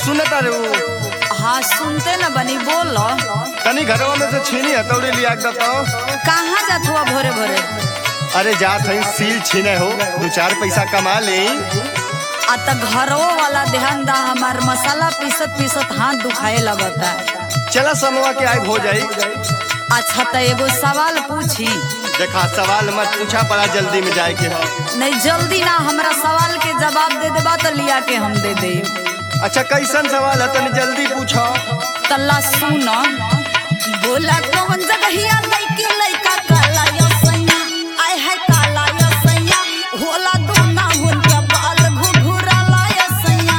सुनता रे वो हाँ सुनते न बनी बोल तनी घरवा में से छीनी हथौड़ी लिया के तो कहाँ जात हुआ भोरे भोरे अरे जात हई सील छीने हो दो चार पैसा कमा ले आ त घरो वाला ध्यान दा हमार मसाला पीसत पीसत हाथ दुखाए लगता चला समवा के आए हो जाई अच्छा त एगो सवाल पूछी देखा सवाल मत पूछा पड़ा जल्दी में जाए के हो नहीं जल्दी ना हमरा सवाल के जवाब दे देबा तो लिया के हम दे दे अच्छा कैसन सवाल है तनी जल्दी पूछो तल्ला सुन बोला कौन जगहिया लइके लइका काला यो सैया आय है काला यो सैया होला दोना हुन के बाल घुघुराला यो सैया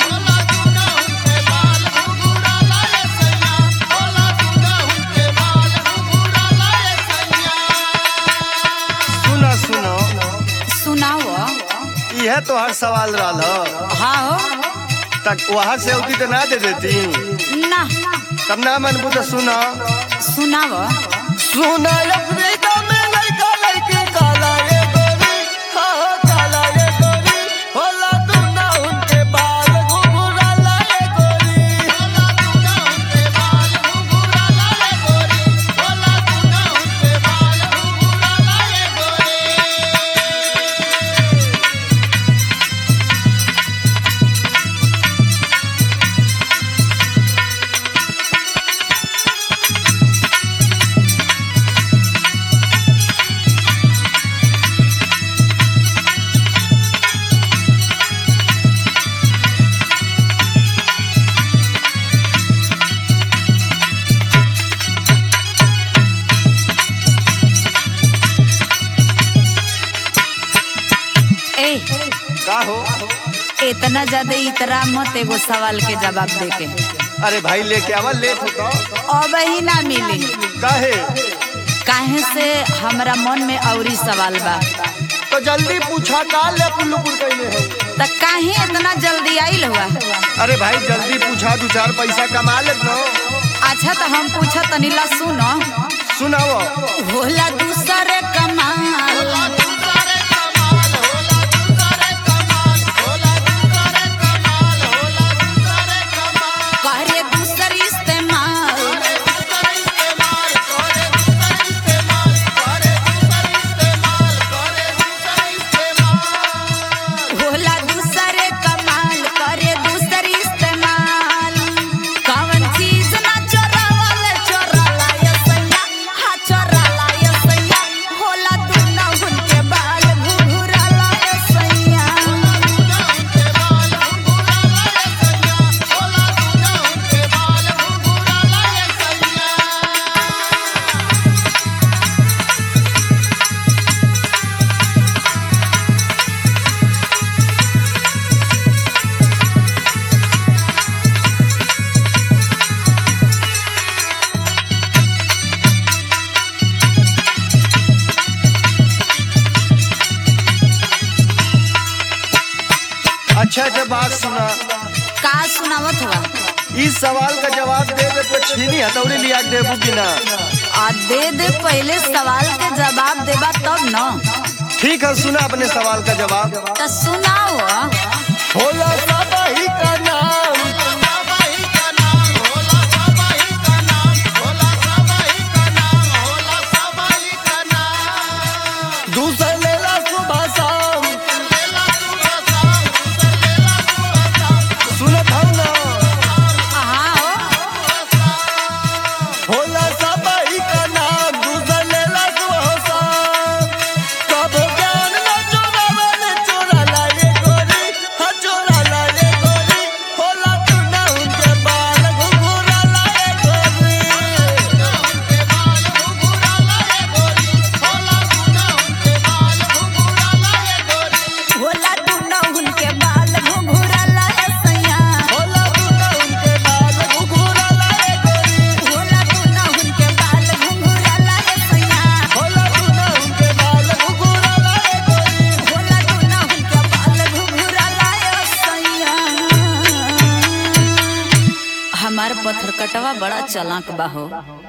सुनो सुनो सुनाओ यह तो हर सवाल रहा हाँ हो तक वहां से होती तो ना दे देती ना तब ना मन बुझ सुना सुनाओ सुना अफ्रीका में लड़का लड़की काला ये गोरी हाँ हाँ, काला ये गोरी होला दुना उनके बाल घुघुराला ये गोरी ए का हो इतना ज्यादा इतरा मत एगो सवाल के जवाब दे के अरे भाई लेके आवा लेट होता अब ही ना मिली काहे काहे से हमरा मन में औरी सवाल बा तो जल्दी पूछा का ले पुल्लुपुर कैले हो त काहे इतना जल्दी आइल हुआ अरे भाई जल्दी पूछा दो चार पैसा कमा ले न अच्छा तो हम पूछा तनीला सुनो सुनाओ होला दूसरे कमाल करे दूसर इस्तेमाल होला दूसरे कमाल करे दूसर इस्तेमाल कौन चीज ना चोरावल चोराला ये सैया हा चोराला ये सैया होला दुना हुनके बाल घुघुराला ये सैया अच्छा अच्छा बात सुना का सुनावत हुआ इस सवाल का जवाब दे दे तो छीनी हथौड़ी लिया के देबू कि ना आ दे दे पहले सवाल के जवाब देबा तब न ठीक है सुना अपने सवाल का जवाब तो सुनाओ होला सबही का नाम दूसर लेला सुबह शाम सुनत हौ ना हाँ हो होला सबही का नाम दूसर लेला सुबह शाम कब ज्ञान न चोरावल चोराला ये गोरी हा चोराला ये गोरी होला तू ना उनके बाल घुघुराला ये गोरी होला दुना हुनके बाल घुघुराला ए सैया होला तू ना उनके बाल घुघुराला ये गोरी होला दुना हुनके बाल घुघुराला ए सैया होला तू ना उनके बाल घुघुराला ये गोरी होला दुना हुनके बाल घुघुराला ए सैया हमार पत्थर कटवा बड़ा चलाक बा हो